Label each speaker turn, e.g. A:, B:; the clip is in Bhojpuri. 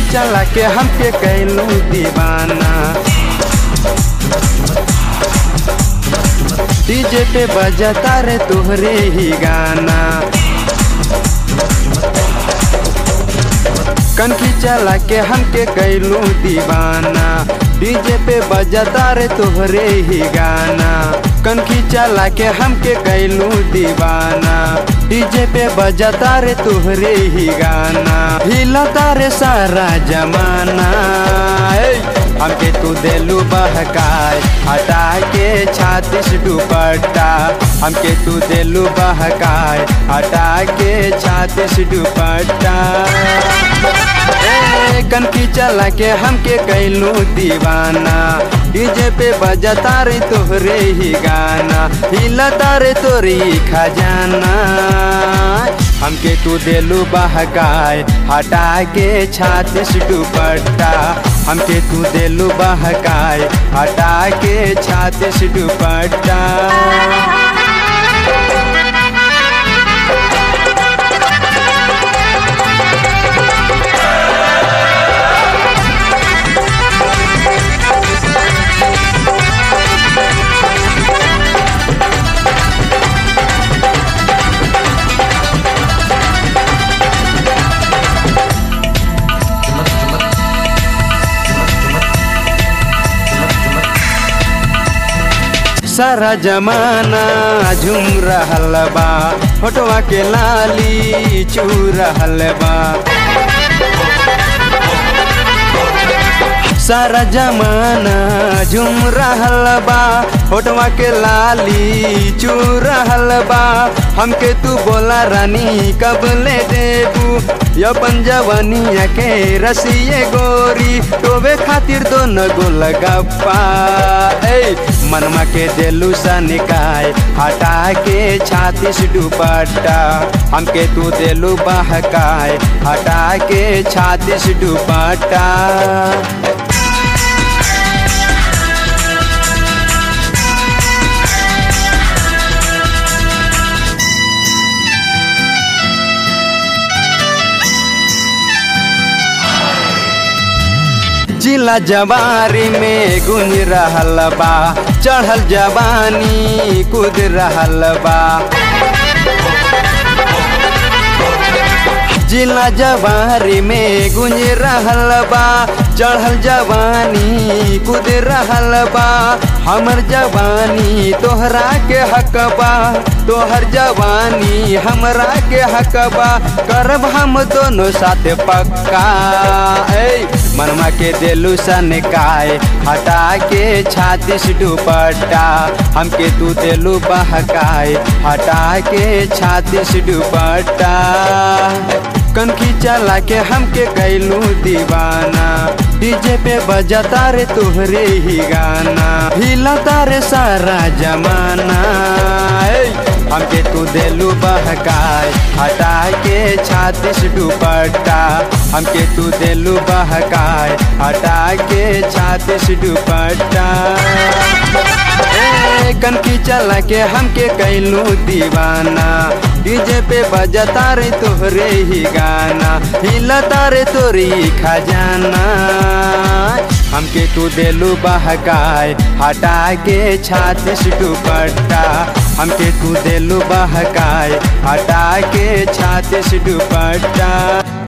A: चला के हमके कैलू दीवाना डीजे पे बजता रे तोहरे ही गाना कनखी चला के हमके कैलू दीवाना डीजे पे बजता रे तोहरे ही गाना कनखी चला के हमके कैलू दीवाना डीजे पे बजता रे तोहरे ही गाना हिलता रे सारा जमाना ए, हमके तू देलू बहकाए हटा के छातीस दुपट्टा हमके तू देलू बहकाए हटा के छातीस दुपट्टा ए, कनकी चला के हमके कैलू दीवाना डीजे पे बजता रे तोहरे ही गाना हिलता रे तोरी खजाना हमके तू देलू बहकाए हटा के छातीस दुपट्टा हमके तू देलू बहकाए हटा के छातीस दुपट्टा सारा जमाना झूम रहल बा फोटवा के लाली चू रहल बा सारा जमाना झूम रहल बा फोटवा के लाली चू रहल बा हमके तू बोला रानी कब ले देबू अपन जवनिया के रसिए गोरी टोबे खातिर दोनों गोल गप्पा ए मनमा के देलू सनिकाय हटा के छातीस दुपट्टा हमके तू देलू बहकाय हटा के छातीस दुपट्टा जिला जवारी में गुंज रहल बा चढ़ल जवानी कूद रहल बा जिला जवारी में गुंज रहल बा चढ़ल जवानी कूद रहल बा हमर जवानी तोहरा के हकबा तोहर जवानी हमरा के हकबा करब हम दोनों साथ पक्का ए मनमा के देलू सनकाय हटा के छातीस दुपट्टा हमके तू देलू बहकाय हटा के छातीस दुपट्टा कनखी चला के हमके कैलू दीवाना डीजे पे बजता रे तोहरे ही गाना हिलता रे सारा जमाना ए, हमके तू देलू बहकाय हटा के छातीस दुपट्टा हमके तू देलू बहकाय हटा के छातीस दुपट्टा ए, कनकी चला के हमके कैलू दीवाना डीजे पे बजता रे तोहरे ही गाना हिलता रे तोरी खजाना हमके तू देलू बहकाय हटा के छातीस दुपट्टा हमके तू देलू बहकाय हटा के छातीस दुपट्टा